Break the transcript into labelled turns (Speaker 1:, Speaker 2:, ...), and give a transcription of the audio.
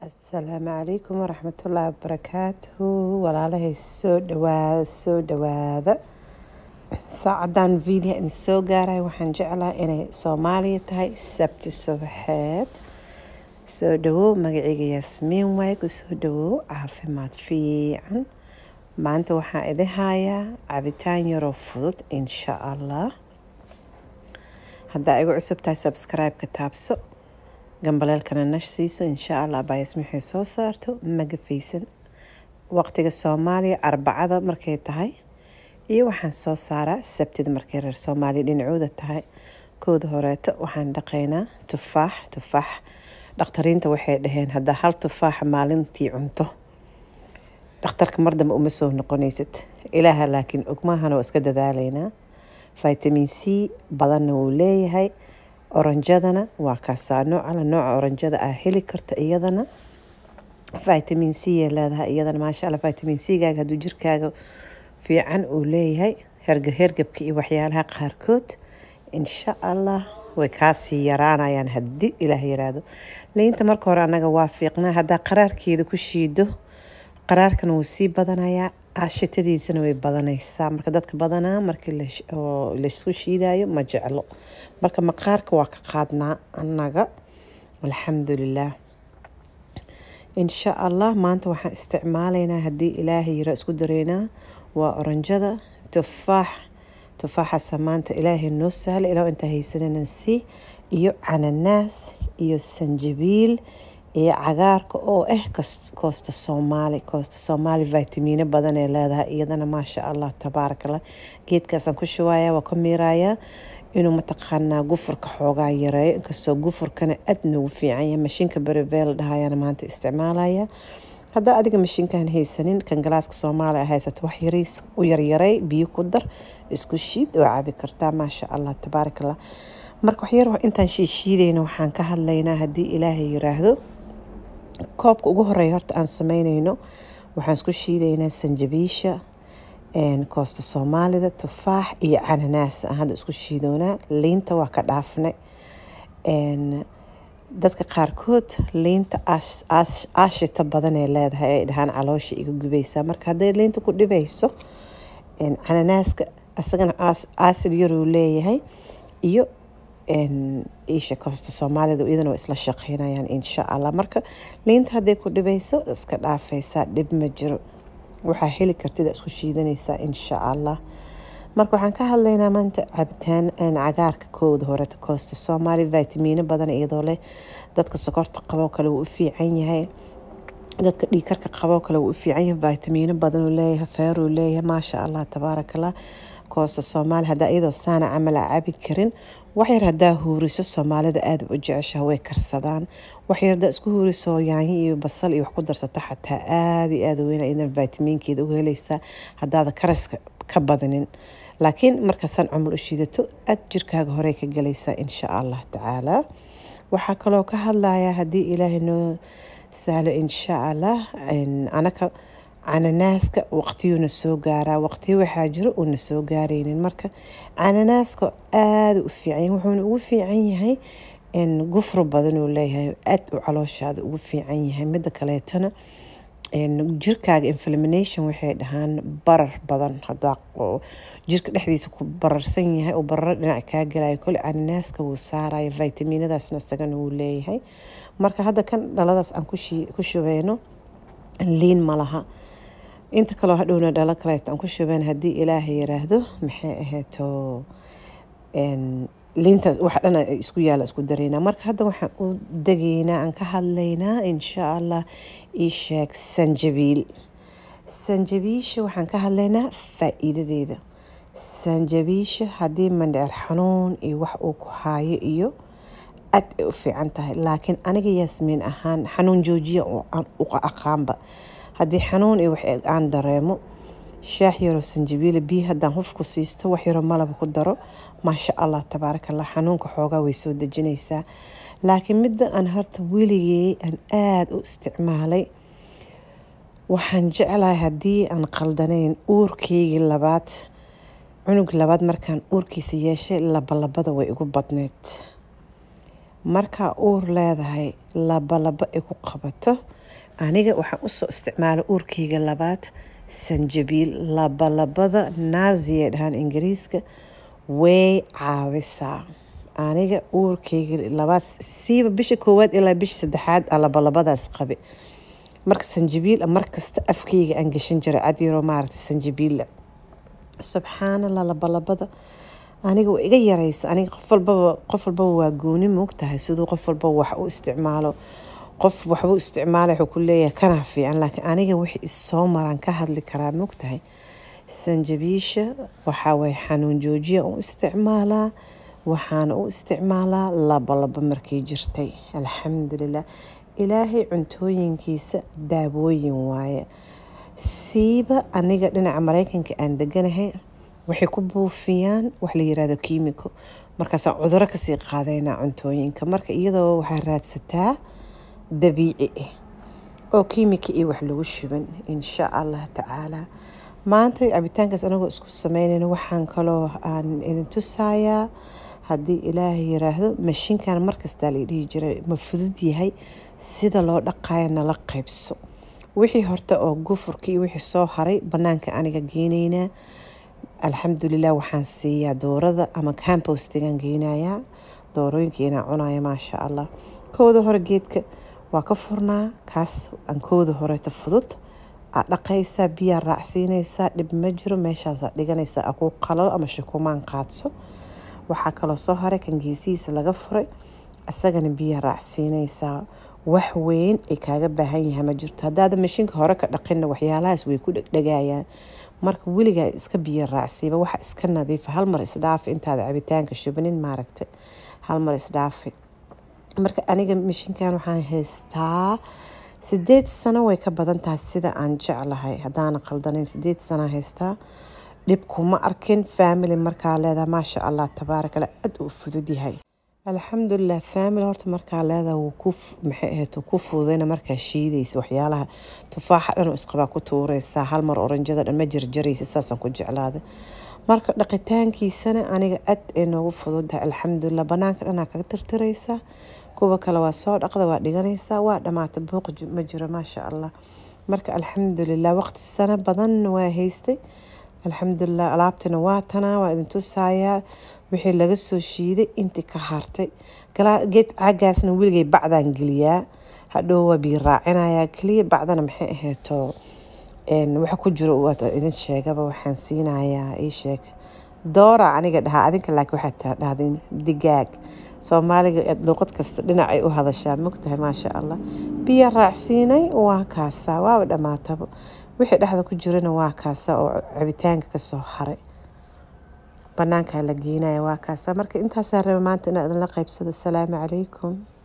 Speaker 1: asalaamu calaykum waraxmatullaahi wabarakaatuhu walaalahay soo dhawaada soo dhawaada saacadan video idin soo gaaray waxaan jeclaa inay soomaaliya tahay sabti subaxeed soo dhawow magacayga yaasmiin waay ku soo dhawow caafimaad fiican maanta waxaan idin hayaa cabitaan yaroo fudud insha allah haddaa igu cusub tahay subscribe-ka taabso gambaleelkana nash siiso insha allah baayas maxay soo saarto magafaysan waqtiga soomaaliya arbacada markay tahay iyo waxaan soo saaraa sabtida markay reer soomaaliya dhinacooda tahay kooda horeeto waxaan dhaqaynaa tufaax tufaax dhakhtariinta waxay dhaheen haddaa hal tufaaxa maalintii cunto dhakhtarka mar dambe uma soo noqonaysid ilaaha laakiin ogmaahana waa iska dadaalaynaa vitamin c badanna wuu leeyahay oranjadana waa kaasaa noocala nooca oranjada aa heli karta iyadana vitamin c ay leedahay iyadana maasha allah vitamin c gaaga hadduu jirkaaga fiican uu leeyahay herga hergabka iyo waxyaalaha qaarkood insha allah way kaasii yaraanayaan haddii ilaah yiraahdo liinta marka hore annaga waa fiiqnaa haddaa qaraarkeeda ku shiido qaraarkana wuu sii badanayaa aashitadiisana way badanaysaa marka dadka badanaa markii laysku shiidayo ma jeclo marka maqaarka waa ka qaadnaa annaga alxamdulilah insha allah maanta waxaan isticmaalaynaa haddii ilaahay yira isku dareynaa waa oranjada tufaax tufaaxaasa maanta ilaahay noo sahla ilaa intaa haysanana si iyo cananaas iyo sanjabiil iyo cagaarka oo ah koosta soomaali koosta soomaali vitamiino badan ee leedahay iyadana maasha allah tabaarakallah geedkaasaan ku shubayaa waa ka miirayaa inuu mataqaanaa gufurka xoogaa yareeyo inkastoo gufurkana aad noogu fiican yahay mashiinka beribeel dhahayana maanta isticmaalaya haddaa adiga mashiinkan haysanin kan galaaska soomaaliya haysato wax yariis u yaryaray biyo ku dar isku shiid oo cabi kartaa maasha allah tabaarakallah marka waxyar intaan shiishiidayna waxaan ka hadlaynaa haddii ilaahay yiraahdo koobka ugu horeeya horta aan sameynayno waxaan isku shiidaynaa sanjabiisha koosta soomaalida tufaax iyo cananaas aan hadda isku shiidoonaa liinta waa ka dhaafnay dadka qaarkood liinta aashita badan ee leedahay ay dhahaan caloosha iga gubaysaa marka hadday liinta ku dhibayso cananaaska isagana aasid yaruu leeyahay iyo isha koosta soomaalida iyadana waa isla shaqeynayaan insha allah marka liinta hadday ku dhibayso iska dhaafaysaa dhib ma jiro waxaa heli kartida isku shiidanaysaa insha allah marka waxaan ka hadlaynaa maanta cabitaan cagaarka kooda horeta koosta soomaali vitamiino badan iyadoo leh dadka sokorta qaboo kale wuu u fiican yahay dadka dhiikarka qaboo kale wuu u fiican yahay vitamiino badanuu leeyahay feeruu leeyahay maasha allah tabaarakallah koosta soomaali haddaa iyadoo saana camal a cabi karin waxyar haddaa huuriso soomaalida aada u jeceshaha way karsadaan waxyar haddaa isku huuriso yaanyo iyo basal iyo wax ku darsata xataa aada iyo aada weyn idan vitamiinkeeda uga helaysaa haddaada karaska ka badanin laakiin markaasaan cumul u shiidato aad jirkaaga horey ka galaysaa insha allah tacaala waxaa kaloo ka hadlayaa haddii ilaahay noo sahlo insha allah anaka cananaaska waqtiyuuna soo gaaraa waqtiyo waxaa jiro uuna soo gaaraynin marka cananaaska aada u fiican wuxuuna ugu fiican yahay gufro badanuu leeyahay aad u calooshaada ugu fiican yahay mida kaleetana jirkaaga inflamination waxay dhahaan barar badan hadaa jirka dhexdiisa ku bararsan yahay oo bararo dhinac kaa galayo kole cananaaska wuu saaraya vitaminadaasna isagana wuu leeyahay marka hadda kan dhaladaas aan ku shubeyno liin ma laha inta kaloo hadhowna dhalo kaleeto aan ku shubeen haddii ilaahay yiraahdo maxay ahayto liintaas wax dhan isku yaala isku dareynaa marka hadda waxaan u degaynaa aan ka hadlaynaa insha allah ii sheeg sanjabiil sanjabiisha waxaan ka hadlaynaa faa-iidadeeda sanjabiisha haddii mandheer xanuun iyo wax uu ku haayo iyo aad ay u fiican tahay laakiin aniga yaasmiin ahaan xanuun joojiya u aqaanba haddii xanuun iyo wax aan dareemo shaax yaroo sanjabiila biyo haddaan hufku siisto wax yaroo malaba ku daro maasha allah tabaarakallah xanuunka xoogaa way soo dejinaysaa laakiin midda aan horta weligey aan aada u isticmaalay waxaan jeclahay haddii aan qaldanayn uurkeygii labaad cunug labaad markaan uurkiisa yeeshay labalabada way igu badneyd markaa uur leedahay labalaba ay ku qabato aniga waxaan usoo isticmaala uurkeyga labaad sanjabiil labalabada naasiya dhahaan ingiriiska way caawisaa aniga uurkeyga labaad siiba bisha koowaad ilaa bisha saddexaad a labalabadaas qabe marka sanjabiil markasta afkeyga aan gashan jiray cadyaro maaragtay sanjabiilla subxaanallah labalabada aniga waa iga yaraysa aniga qof walbaba qof walbaba waa gooni moogtahay siduu qof walbaba wax u isticmaalo qof waxbuu isticmaala wuxuu ku leeyahay kana fiican laakiin aniga wixii isoo maraan ka hadli karaa moogtahay sanjabiisha waxaa waye xanuun joojiya u isticmaalaa waxaana u isticmaalaa labalaba markay jirtay alxamdulilah ilaahay cuntooyinkiisa daawooyin waaye siiba aniga dhinaca mareykanka aan deganahay waxay ku buufiyaan wax la yirahdo kiimiko markaasaan cuduro kasii qaadaynaa cuntooyinka marka iyadoo waxaa raadsataa dabiici ah oo kiimika iyo wax lagu shuban insha allah tacaala maanta cabitaankaas anagoo isku sameynayna waxaan kaloo aan idin tusayaa haddii ilaahay yiraahdo mashiinkan markastaa la dhihi jiray ma fudud yahay sida loo dhaqayo nala qaybso wixii horta oo gufurka iyo wixii soo haray banaanka aniga geenaynaa alxamdulilah waxaan siiyaa doorada ama campostigaan geynayaa doorooyinka inaa cunaya maasha allah kooda hore geedka waa ka furnaa kaas aan kooda horeeto fudud aad dhaqaysaa biyaa raacsiinaysaa dhib ma jiro meeshaasaa dhiganaysaa a ku qalalo ama shukumaan qaadso waxaa kaloo soo haray kan geesihiisa laga furay isagana biyaa raacsiinaysaa wax weyn ay kaaga baahan yahay ma jirto haddaada mashiinka hore ka dhaqinna waxyaalahaas way ku dhegdhegayaan marka weligaa iska biyo raacsiiba waxa iska nadiifa hal mar isdhaafi intaada cabitaanka shubnin maaragtay hal mar isdhaafi marka aniga mashiinkan waxaan haystaa sideed sano way ka badan tahay sida aan jeclahay haddaana qaldanayn sideed sano haystaa dhib kuma arkin family markaa leedaha maasha allah tabaarakala aad uu fudud yahay alxamdulilah family horta markaa leedaha wuu ku maxay ahayd wuu ku fududayna markaa shiidaysa waxyaalaha tufaaxa dhan oo isqabaa ku tuuraysaa hal mar oranjada dhan ma jarjaraysa saasaan ku jeclaaday marka dhaqitaankiisana aniga aad ay noogu fududahay alxamdulilah banaanka dhanaa kaga tirtiraysaa kuwa kale waa soo dhaqda waa dhiganaysaa waa dhamaata buuq ma jiro maasha allah marka alxamdulilah waqti sano badan waa haystay alxamdulilah alaabtina waa tanaa waa idin tusayaa wixii laga soo shiiday intii ka hartay geed caagaasna weligay bacdaan geliyaa hadhow waa biyo raacinayaa keliya bacdana maxay ahayto waxa ku jiro idin sheegaba waxaan siinayaa ii sheeg doora aniga dhahaa adinka laakiin waxaad dhahdeen digaag soomaaliga luuqad kasta dhinacay u hadashaa mogtahay maasha allah biyo raacsiinay waa kaasaa waaba dhammaataba wixii dhexda ku jirana waa kaasa oo cabitaanka kasoo haray banaankaa la geenaya waa kaasa marka intaasaa raba maanta inaa idinla qaybsado asalaamu calaykum